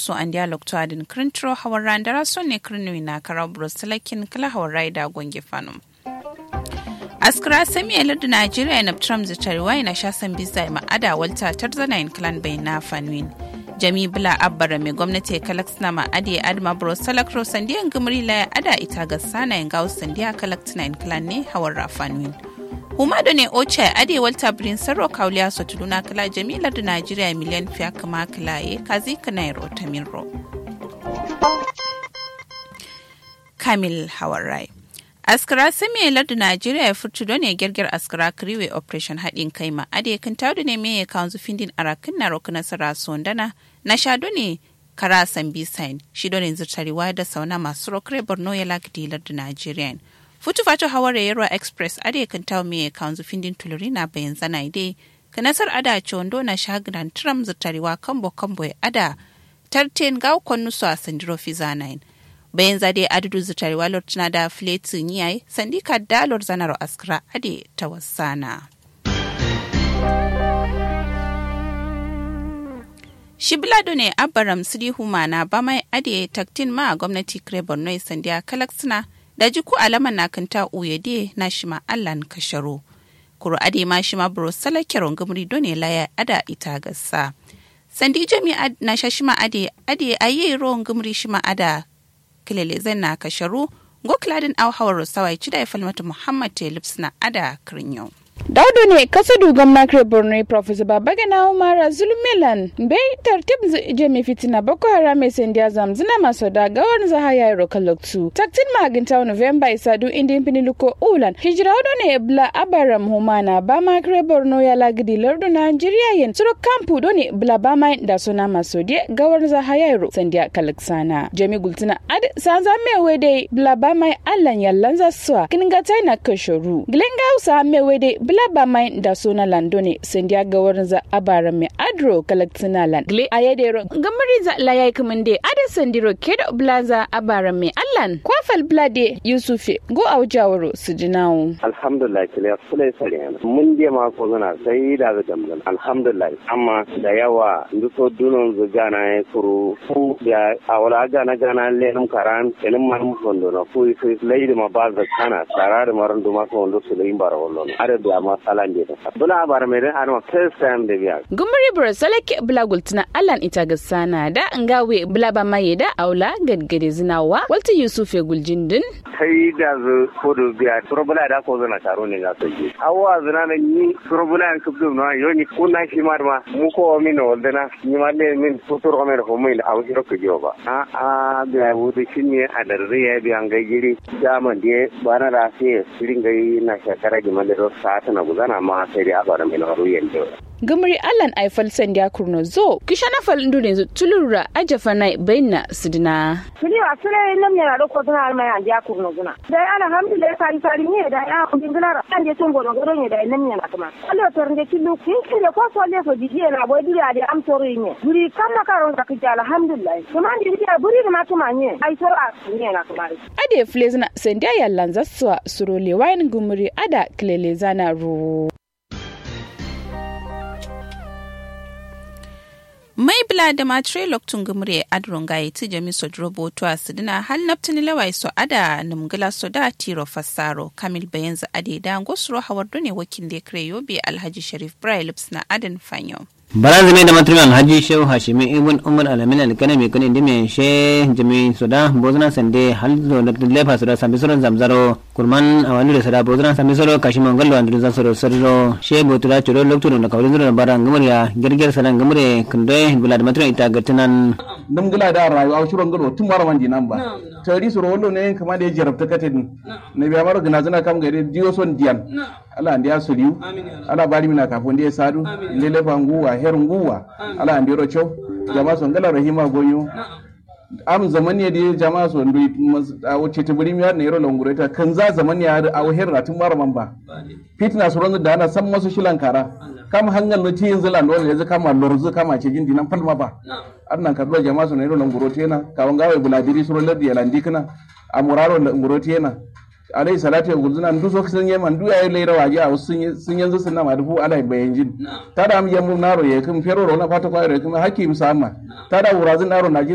so an dialog to adin krintro hawar randara so ne kirnwi na karau bruselakin kala hawar raida gonge fanum askira sami da najeriya na trump zitariwa na shasan bisa ma'ada walta tarzana in clan bai na fanwin jami bula abbara mai gwamnati kalak na ma'adi adma bro salakro sandiyan gumri la ada ita ga sana in gawo sandiya kalak in clan ne hawar rafanwin Humado ne oce ade walta birin sarro kauliya so tuduna kala jamilar da Najeriya miliyan fiya kama kilaye kazi kanairo tamirro. Kamil Hawarai. Askara sami da Najeriya ya furtu don ya girgir askara kiriwe operation haɗin kai ma ade kan taudu ne me ya kawo findin arakin na roku nasara sondana na shado ne kara sambi sign shi don yanzu tarewa da sauna masu rokre borno ya lagdilar da Najeriya. futu fatu hawar yarwa express ade kan tawo me kanzu findin tuluri na bayan zana ide ka nasar ada chondo na shagran tram zutarewa kambo kambo ada tarten gaw konnu so a sandiro fizanain bayan zade adudu zutarewa lortina da fletu niyai sandika dalor zanaro askra ade tawassana Shiblado ne Abaram Sidi Humana ba mai ade taktin ma a gwamnati kire Borno sandiya kalaksina da jiku alama na kanta uyede na shima allan kasharo kuro ade ma shima bro salakiron gamri done laya ada ita gassa sandi jami na shashima ade ade ayi ron gamri shima ada kilele zan na kasharu go kladin au hawar sawai cida ya falmata muhammad telips na ada kirinyo daudu ne kasadu gwamna kare borno professor babagana umara zulmilan bai tartib jami fitina boko haram mai sandiya zamzina maso da gawar zaha ya yi rokaloktu taktin maginta november isadu indin piniluko ulan hijira wado ne bla abaram humana ba ma kare borno ya lagidi lardu nigeria yin suro kampu do ne bla ba ma da suna maso de gawar zaha ya yi sandiya kalaksana jami gultina ad sanza mewe de bla ba ma allan yallan zaswa kinga na kashoru gilenga usa mewe de bla ba mai da suna lando ne sendiya ga wurin za abara mai adro kalaktina land gle a yadda gamari za layai kaman de ada sandiro ke da blaza abara mai allan kwafal blade yusufe go a wujawaro su jinawo alhamdulillah kile fulai sare mun je ma ko zana sai da ga gamgan alhamdulillah amma da yawa nduso dunon zu gana ya kuru fu ya awala gana gana lenum karan kenin man mu fondo na fu fu leidi ma ba za kana sarare maran duma ko ndo su leim bara wollo ada da ma salan de ta bula bara mai dan arma first time da biya gumri bro salake bula gultuna allan ita ga sana da ngawe bula ba mai da aula gadgade zinawa walta yusuf ya guljindin sai da zu ko do biya turbula da ko zana taro ne ga su ji awwa zana na ni turbula an kubdu na yoni kuna shi ma ma mu ko min waldana ni ma le min futur ko men ko min aw hiro ko joba a a biya wudu shinne a darre ya biya ngajiri daman de bana da sai sirin gai na shakara gi man da sa ta na gudana ma sai dai abara mai na ruyen da gamari allan aifal sandiya kurno zo kisha na fal ndu ne tulura ajafa na baina sidina Sili wa sile nam yana do ko tana mai an ja kurno guna. Da alhamdulillah sari sari ne da ya kun gina an je tun gono gono ne da nam yana kuma. Allah tor ne kilu kin kin ko so le so dije na boy duri ade am tori ne. Duri kan na karon da kija alhamdulillah. Kuma an diri ya buri ma tuma ne. Ai tor a ne na kuma. ade flezna sandiya yallan zaswa surole wayin gumuri ada kilele zana ru mai bila da matre loktun gumre adron gaye ti jami so drobo to asidina hal naptini lawai so ada numgila so da tiro fassaro kamil bayanza ade da gosro hawardo ne wakil da kre yobe alhaji sharif brilips na adan fanyo baran zame da matruman haji shehu hashimi ibn umar alamin alkana mai kuni dime she jami soda bozna sande hal zo da lefa soda sambi soron zamzaro kurman awani da soda bozna sambi soro kashi mangallo andru za soro sarro she botura choro lokto da kawrin zoro baran gamuriya gerger sanan gamure kunde bulad matruman ita gartinan dum gila da rayu a shuron gado tun mara wandi nan ba tari suro wallo ne kama da ya jarabta kate ni ne biya maro gina zana kam gari diyo son diyan ala ndiya soliu ala bari mina kafo ndiye sadu ndele fa nguwa her nguwa ala ndiro cho jama son gala rahima gonyo am zaman ya da jama so ndu a wuce ta buri miyar ne yaro longure ta kan za zaman ya da awo her tun mara man ba fitna su ronzu da ana san masu shilan kara kama hangal no ti yanzu lan dole yanzu kama lorzu kama ce jindi nan falma ba annan kadro jama so ne yaro longure ta yana kawan gawe buladiri suro lardi ya landi kana amuraro longure ta yana alayhi salatu ya gulzuna ndu so sun yi man du ya leira waje a sun sun yanzu sun na ma dufu alai bayan jin tada am yamu naro ya kun fero ro na fata kwa ya kun hakim sama tada wurazin naro na